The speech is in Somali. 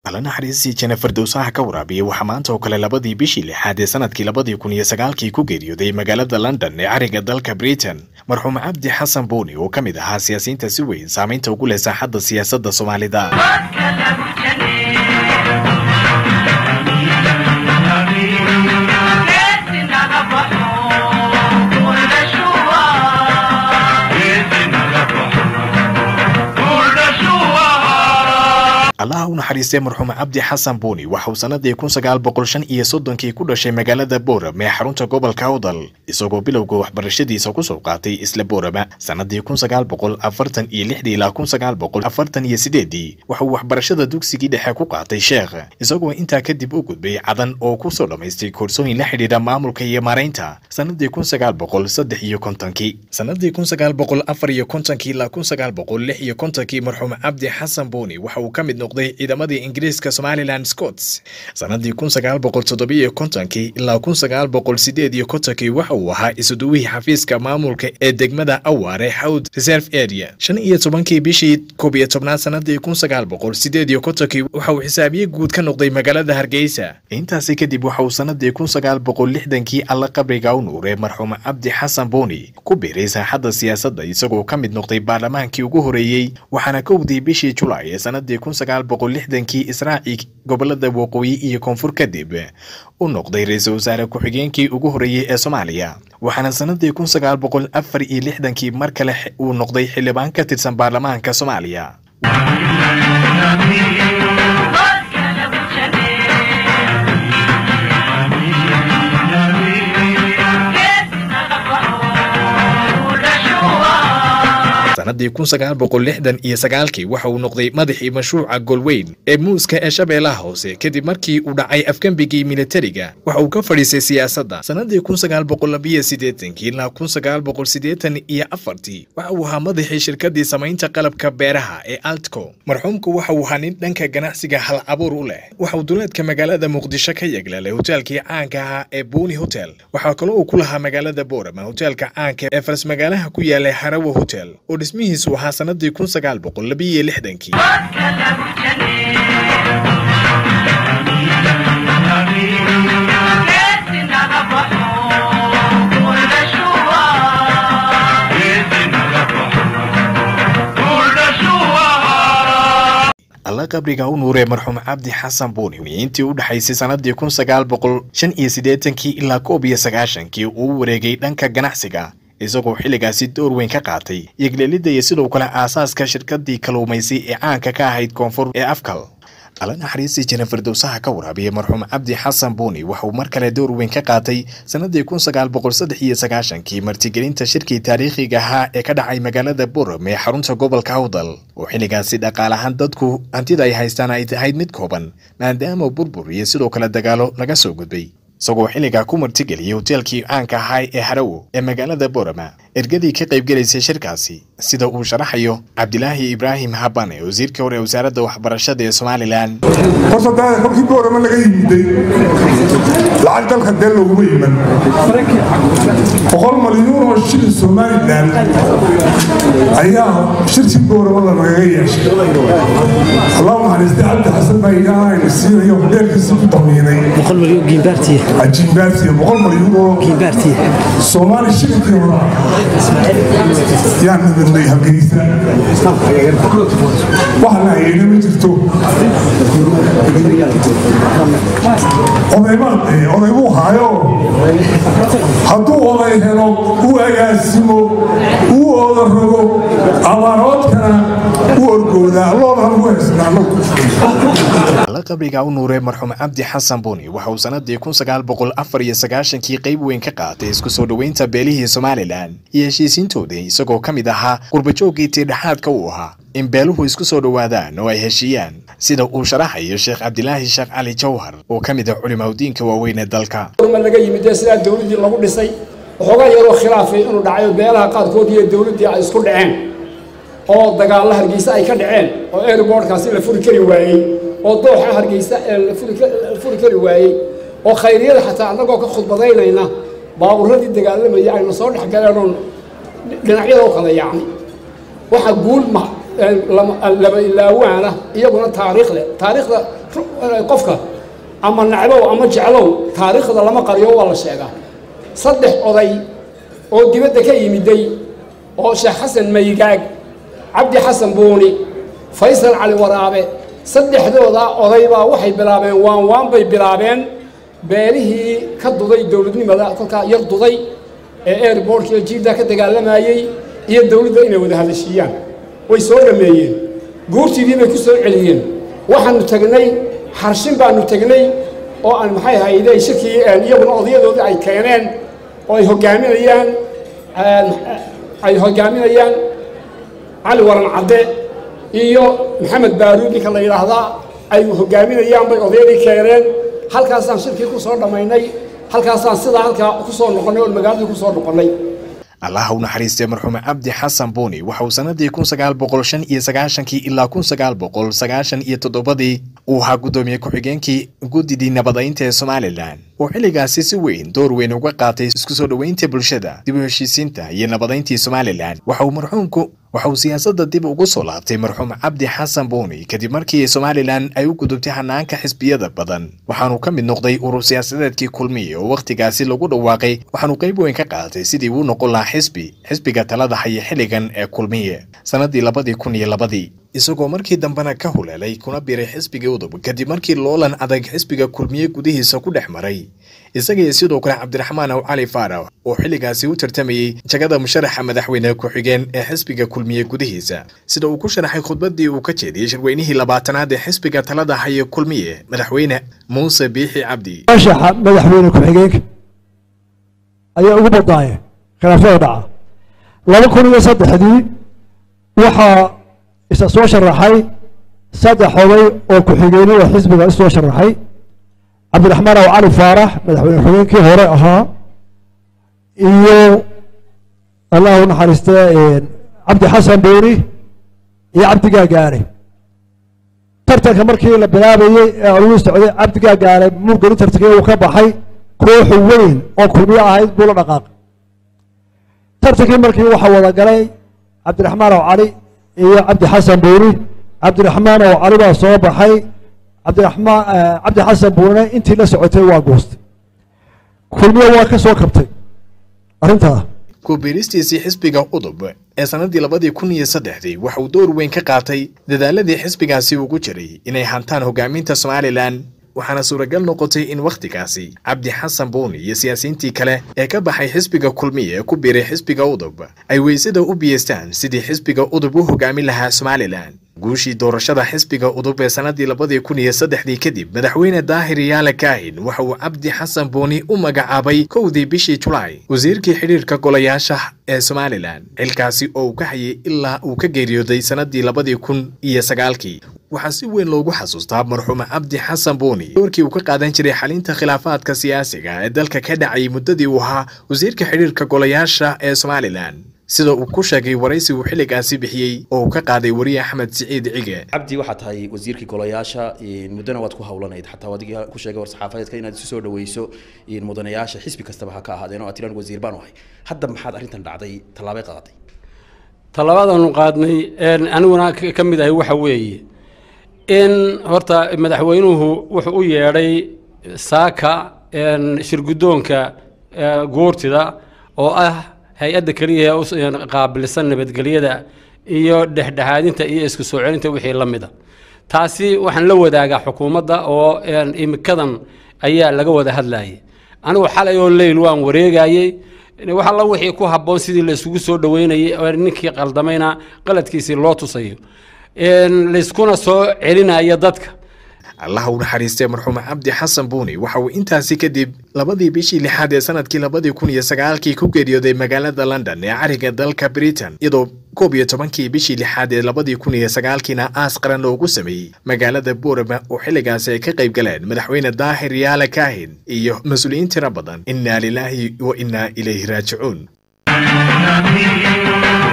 alla naxariistii jennifer dowsaha ka waraabiyey waxaa maanta oo kale labadii bishii lixaad ee sanadkii labadii kun iyo sagaalkii ku geeriyooday magaalada london ee cariga dalka britain marxuum cabdi xasan buuni oo ka mid ahaa siyaasiyiinta si weyn saamaynta ugu leh saaxadda siyaasadda soomaalida allaha u naxariistay marxuum cabdi xasan buuni waxa uu sanadii kun sagaal boqol shan iyo soddonkii ku dhashay magaalada boorame ee xarunta gobolka awdal isagoo bilowga waxbarashadiisa kusoo qaatay isla boorama sanadii kun sagaal boqol afartan iyo lixdii ilaa kun sagaal boqol afartan iyo sideedii waxa uu waxbarashada dugsigii dhexe ku qaatay sheekh isagoo intaa kadib u gudbay cadan oo kusoo dhammaystay koorsooyin la xidhiidha maamulka iyo maaraynta sanadii kun sagaal boqol saddex iyo kontonkii sanadii kun sagaal boqol afar iyo kontonkii ilaa kun sagaal boqol lix iyo kontonkii marxuum cabdi xasan buuni waxa uu ka mid noqday ciidamadii ingiriiska somalilan scots sanadii kun sagaal boqol toddobiyo kontonkii ilaa kun sagaal boqol sideed iyo kontonkii waxa uu ahaa isuduwihii xafiiska maamulka ee degmada awaare howd reserve area shan iyo tobankii bishii koob iyo tobnaad sanadii kun sagaal boqol sideed iyo kontonkii waxa uu xisaabiye guud ka noqday magaalada hargeysa intaasi kadib waxa uu sanadii kun sagaal boqol lixdankii alla qabriga u nuuray marxuum cabdi xasan buuni ku biiray saaxadda siyaasadda isagoo ka mid noqday baarlamaankii ugu horeeyey waxaana kowdii bishii julaay ee sanadii kun sagaal boqol lixdankii israaci gobolada waqooyi iyo koonfur kadib u noqday ra-iisul wasaare ku-xigeenkii ugu horeeyey ee soomaaliya waxaana sanadii kun sagaal boqol afar iyo lixdankii mar kale uu noqday xildhibaan ka tirsan baarlamaanka soomaaliya sanadii kun sagaal boqol lixdan iyo sagaalkii waxa uu noqday madaxii mashruuca golweyn ee muuska ee shabeellaha hoose kadib markii uu dhacay afgembigii militariga waxa uu ka fadhiisay siyaasadda sanadii kun sagaal boqol labiyo siddeetankii ilaa kun sagaal boqol siddeetan iyo afartii waxa uu ahaa madaxii shirkadii samaynta qalabka beeraha ee altco marxuumku waxa uu ahaa nin dhanka ganacsiga hal abuur u leh waxa uu duleedka magaalada muqdisho ka yeglalay hoteelkii caanka ahaa ee buuni hotel waxaa kaloo uu ku lahaa magaalada boorama hoteelka caanka ee faras magaalaha ku yaalay harawo hotel oo dhismihiisu ahaa sanadii kun sagaal boqol labiyo lixdankii alla qabriga u nuuree marxuum cabdi xasan buuni intii u dhexaysay sanadii kun sagaal boqol shan iyo siddeetankii ilaa koob iyo sagaashankii uu wareegay dhanka ganacsiga isagoo xilligaasi door weyn ka qaatay yeglelidda iyo sidoo kale aasaaska shirkadii kaluumaysi ee caanka ka ahayd koonfur ee afkal alla naxariistii jennifer dowsaha ka waraabiyey marxuum cabdi xasan buuni waxauu mar kale door weyn ka qaatay sanadii kun sagaal boqol saddex iyo sagaashankii martigelinta shirkii taariikhiga ahaa ee ka dhacay magaalada buram ee xarunta gobolka awdal oo xilligaasi dhaqaalahaan dadku hantida ay haystaan ay tahayd mid kooban maadaama burbur iyo sidoo kale dagaalo laga soo gudbay isagoo xilligaa ku martigeliyey hoteelkii caanka ahaa ee harawo ee magaalada borama ergadii ka qaybgelaysay shirkaasi sida uu sharaxayo cabdilaahi ibraahim habane wasiirkii hore ee wasaaradda waxbarashada ee somalilan horta dee kolkii boorama laga yimiday lacag dalka dee loguma iman boqol malyuun oo shilin somalilan ayaa shirkii boorama lanagaga yeeshay allahu naxariistay cabdi xasan baa ilaaha ayna siinayo hodheelkiisa ku damiinay ajiimbaartiya boqol malyuun oo soomaali shilinkii hora yaan nabadnay hargeysa wax la hayeyna ma jirto odaybuu haayo hadduu oday helo uu agaasimo uu ooda rogo abaaroodkana u orgoodaa loodaan ugu haysnaano alla qabriga u nuuree marxuum cabdi xasan buuni waxa uu sanadii kun sagaal boqol afar iyo sagaashankii qayb weyn ka qaatay isku soo dhoweynta beelihii somalilan iyo heshiisiintooda isagoo ka mid ahaa qurbajooggii tiidhexaadka uu ahaa in beeluhu isku soo dhowaadaan oo ay heshiiyaan sida uu sharaxayo sheekh cabdilaahi sheekh cali jawhar oo ka mid ah culimaudiinka waaweyn ee dalka laga yimid ee sidaa dowladdii lagu dhisay waxoogaa yaroo khilaafay inuu dhacayo beelaha qaarkood iyo dowladdii ay isku dhaceen oo dagaalla hargeysa ay ka dhaceen oo airboortkaasi la furi kari waayey oo dooxa hargeysa la furi kari waayey oo khayriyada xataa annagoo ka khudbadaynayna baabuuradii dagaalamaya ayna soo dhex galeen oon dhinacyada u kala yaacnay waxa guul laba ilaawaana iyaguna taariikh leh taariikhda qofka ama nacbow ama jeclow taariikhda lama qariyo waa la sheegaa saddex oday oo dibadda ka yimiday oo sheekh xasan maygaag cabdi xasan buuni faysal cali waraabe saddexdooda oday baa waxay bilaabeen waan waan bay bilaabeen beelihii ka duday dowladnimada kolkaa yar duday ee airbortka jiidda ka dagaalamayey iyo dowladda inay wada hadashiiyaan way soo dhameeyeen guurtiidii bay ku soo celiyeen waxaanu tagnay xarshin baanu tegnay oo aan maxay hayde shirkii iyaguna odayadoodii ay keeneen oo ay hogaaminayaan ay hogaaminayaan cali waran cadde iyo maxamed baaruud ninka la yidhaahdaa ay hogaaminayaan bay odayadii keeneen halkaasaan shirkii ku soo dhammaynay halkaasaan sidaa halkaa ku soo noqonnay oo magaaladii ku soo noqonnay allaha u naxariistay marxuum cabdi xasan buuni waxa uu sanadii kun sagaal boqol shan iyo sagaashankii ilaa kun sagaal boqol sagaashan iyo toddobadii uu ahaa guddoomiye ku-xigeenkii guddidii nabadaynta ee somalilan oo xilligaasi si weyn door weyn uga qaatay isku soo dhoweynta bulshada dib u heshiisiinta iyo nabadayntii somalilan waxa uu marxuumku waxa uu siyaasadda dib ugu soo laabtay marxuum cabdi xasan buuni kadib markii somalilan ay u gudubtay hanaanka xisbiyada badan waxaanu ka mid noqday urur siyaasadeedkii kulmiye oo wakhtigaasi lagu dhawaaqay waxaanu qayb weyn ka qaatay sidii uu noqon lahaa xisbi xisbiga talada haya xilligan ee kulmiye sannadii labadii kun iyo labadii isagoo markii dambena ka huleelay kuna biray xisbigii udub kadib markii loolan adag xisbiga kulmiye gudihiisa ku dhex maray isagaiyo sidoo kale cabdiraxmaan aw cali faarax oo xilligaasi u tartamayey jagada musharaxa madaxweyne ku-xigeen ee xisbiga kulmiye gudihiisa sida uu ku sharaxay khudbaddii uu ka jeediyey shirweynihii labaatanaad ee xisbiga talada haya kulmiye madaxweyne muuse biixi cabdi mashaxa madaxweyne ku-xigeenka ayaa ugu badnaayeen khilaafada dhaca laba kun iyo saddexdii waxaa isa soo sharaxay saddex oday oo ku-xigeenada xisbiga isoo sharaxay cabdiraxmaan aw cali faarax madaxweyne ku-xigeenkii hore ahaa iyo allah u naxariistee cabdi xasan buuni iyo cabdi gaagaare tartanka markii la bilaabayey ee aluu socday cabdi gaagaare murgeli tartankii uu ka baxay kooxu weyn oo kulmiye ahayd buu la dhaqaaqay tartankii markii waxaa wada galay cabdiraxmaan aw cali iyo cabdi xasan buuni cabdiraxmaan aw cali baa soo baxay cabdiraxmaan cabdi xasan buune intii la socotay waa goostay kulmiye waa ka soo kabtay arrintaa ku-biiristiisii xisbiga udub ee sannadii labadii kun iyo saddexdii waxa uu door weyn ka qaatay dadaaladii xisbigaasi ugu jiray inay hantaan hogaaminta somalilan waxaana suuragal noqotay in wakhtigaasi cabdi xasan buuni iyo siyaasiyiintii kale ee ka baxay xisbiga kulmiye ee ku biiray xisbiga udub ay weysada u biyeystaan sidii xisbiga udub u hogaamin lahaa somalilan guushii doorashada xisbiga udub ee sannadii labadii kun iyo saddexdii kadib madaxweyne daahir yaale kaahin waxa uu cabdi xasan buuni u magacaabay kowdii bishii julaay wasiirkii xidhiirka golayaasha ee somalilan xilkaasi oo uu ka hayay ilaa uu ka geeriyooday sannadii labadii kun iyo sagaalkii waxaa si weyn loogu xasuustaa marxuum cabdi xasan buuni doorkii uu ka qaadan jiray xalinta khilaafaadka siyaasiga ee dalka ka dhacayay muddadii uu ahaa wasiirka xidhiirka golayaasha ee somalilan sida uu ku sheegay waraysi uu xilligaasi bixiyey oo uu ka qaaday wariye axmed siciid cige cabdi waxaa tahay wasiirkii golayaasha muddana waad ku hawlanayd xataa adig ku sheegay war saxaafadeedka inaad isu soo dhaweyso mudanayaasha xisbi kastaba ha ka ahaadeen oo aad tiraan wasiir baan ahay hadda maxaad arrintan dhacday tallaabay qaadatay tallaabadaanu qaadnay aniguna ka mid ahay waxa weeye in horta madaxweynuhu wuxuu u yeedhay saaka shirguddoonka goortida oo ah hay-adda keliya ee qaabilsan nabadgelyada iyo dhexdhexaadinta iyo isku soo celinta wixii la mida taasi waxaan la wadaagaa xukuumadda oo imikadan ayaa laga wada hadlayay anigu xalay oo leyl waan wareegayey wax alla wixii ku habboon sidii la isugu soo dhaweynayay ninkii qaldamayna qaladkiisii loo tusayo layskuna soo celinaya dadka allaha u naxariistay marxuum cabdi xasan buuni waxa uu intaasi kadib labadii bishii lixaad ee sanadkii labadii kun iyo sagaalkii ku geeriyooday magaalada london ee cariga dalka britain iyadoo koob iyo tobankii bishii lixaad ee labadii kun iyo sagaalkiina aas qaran loogu sameeyey magaalada boorama oo xilligaasi ay ka qayb galeen madaxweyne daahir yaale kaahin iyo mas-uuliyiin tiro badan innaa lilaahi wa innaa ilayhi raajicuun